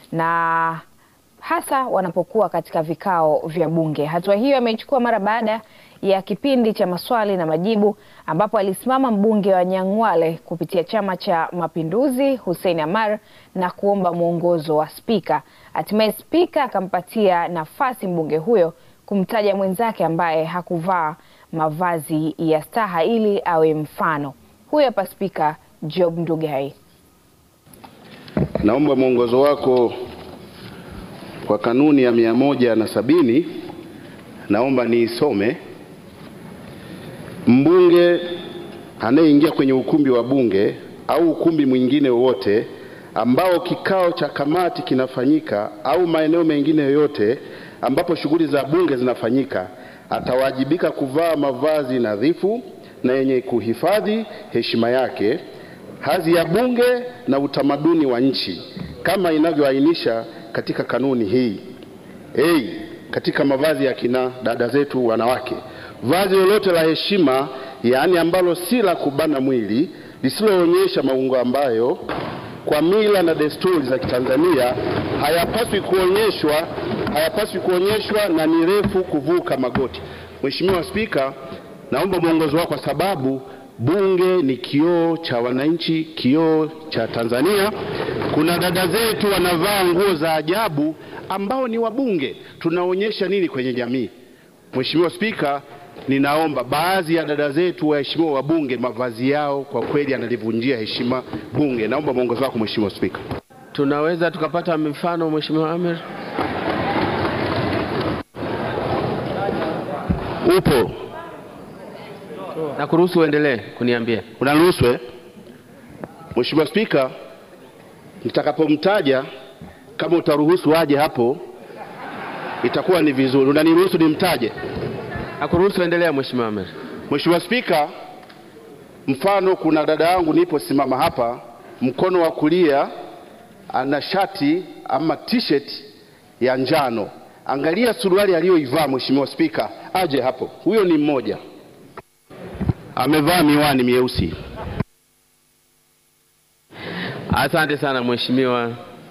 na hasa wanapokuwa katika vikao vya Bunge. Hatua hiyo ameichukua mara baada ya kipindi cha maswali na majibu ambapo alisimama mbunge wa Nyang'hwale kupitia Chama cha Mapinduzi Hussein Amar na kuomba mwongozo wa spika. Hatimaye spika akampatia nafasi mbunge huyo kumtaja mwenzake ambaye hakuvaa mavazi ya staha ili awe mfano. Huyo hapa Spika Job Ndugai. Naomba mwongozo wako kwa kanuni ya mia moja na sabini naomba niisome. Mbunge anayeingia kwenye ukumbi wa bunge au ukumbi mwingine wowote ambao kikao cha kamati kinafanyika au maeneo mengine yoyote ambapo shughuli za bunge zinafanyika atawajibika kuvaa mavazi nadhifu na yenye kuhifadhi heshima yake, hadhi ya bunge na utamaduni wa nchi kama inavyoainisha katika kanuni hii. Hey, katika mavazi ya kina dada zetu wanawake, vazi lolote la heshima, yaani ambalo si la kubana mwili, lisiloonyesha maungo ambayo kwa mila na desturi za Kitanzania hayapaswi kuonyeshwa hayapaswi kuonyeshwa na ni refu kuvuka magoti. Mheshimiwa Spika, naomba mwongozo wako kwa sababu bunge ni kioo cha wananchi, kioo cha Tanzania. Kuna dada zetu wanavaa nguo za ajabu ambao ni wabunge, tunaonyesha nini kwenye jamii? Mheshimiwa Spika, ninaomba baadhi ya dada zetu waheshimiwa wabunge, mavazi yao kwa kweli yanalivunjia heshima bunge. Naomba mwongozo wako Mheshimiwa Spika. Tunaweza tukapata mifano Mheshimiwa Amer? Upo? Na kuruhusu uendelee kuniambia. Unaniruhusu eh? Mheshimiwa Spika, nitakapomtaja kama utaruhusu aje hapo itakuwa ni vizuri. Unaniruhusu nimtaje? Nakuruhusu endelea Mheshimiwa Amer. Mheshimiwa Spika, mfano kuna dada yangu niposimama hapa, mkono wa kulia ana shati ama t-shirt ya njano. Angalia suruali aliyoivaa Mheshimiwa Spika, aje hapo. Huyo ni mmoja, amevaa miwani mieusi. Asante sana Mheshimiwa.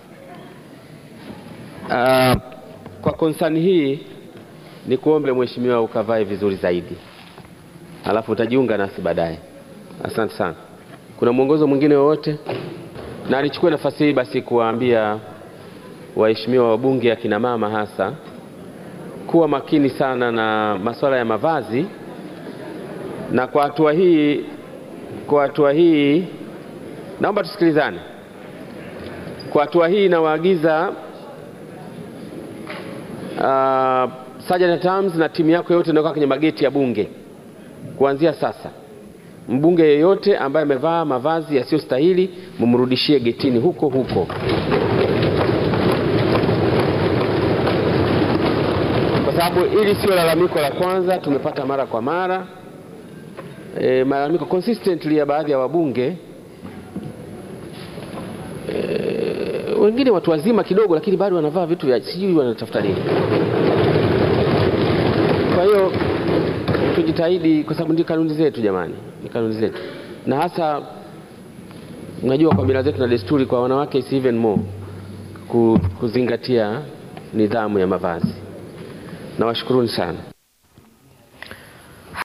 Uh, kwa konsani hii ni kuombe Mheshimiwa ukavae vizuri zaidi, alafu utajiunga nasi baadaye. Asante sana. Kuna mwongozo mwingine wowote? Na nichukue nafasi hii basi kuwaambia waheshimiwa wabunge, akina mama hasa, kuwa makini sana na masuala ya mavazi, na kwa hatua hii, kwa hatua hii naomba tusikilizane. Kwa hatua hii nawaagiza uh, Sergeant at Arms na timu yako yote inayokaa kwenye mageti ya bunge, kuanzia sasa, mbunge yeyote ambaye amevaa mavazi yasiyostahili mumrudishie getini huko huko. Kwa sababu hili sio lalamiko la kwanza, tumepata mara kwa mara e, malalamiko consistently ya baadhi ya wabunge e, wengine watu wazima kidogo, lakini bado wanavaa vitu vya sijui wanatafuta nini. Kwa hiyo tujitahidi, kwa sababu ndio kanuni zetu jamani, ni kanuni zetu, na hasa unajua kwa mila zetu na desturi, kwa wanawake is even more ku- kuzingatia nidhamu ya mavazi. Nawashukuruni sana.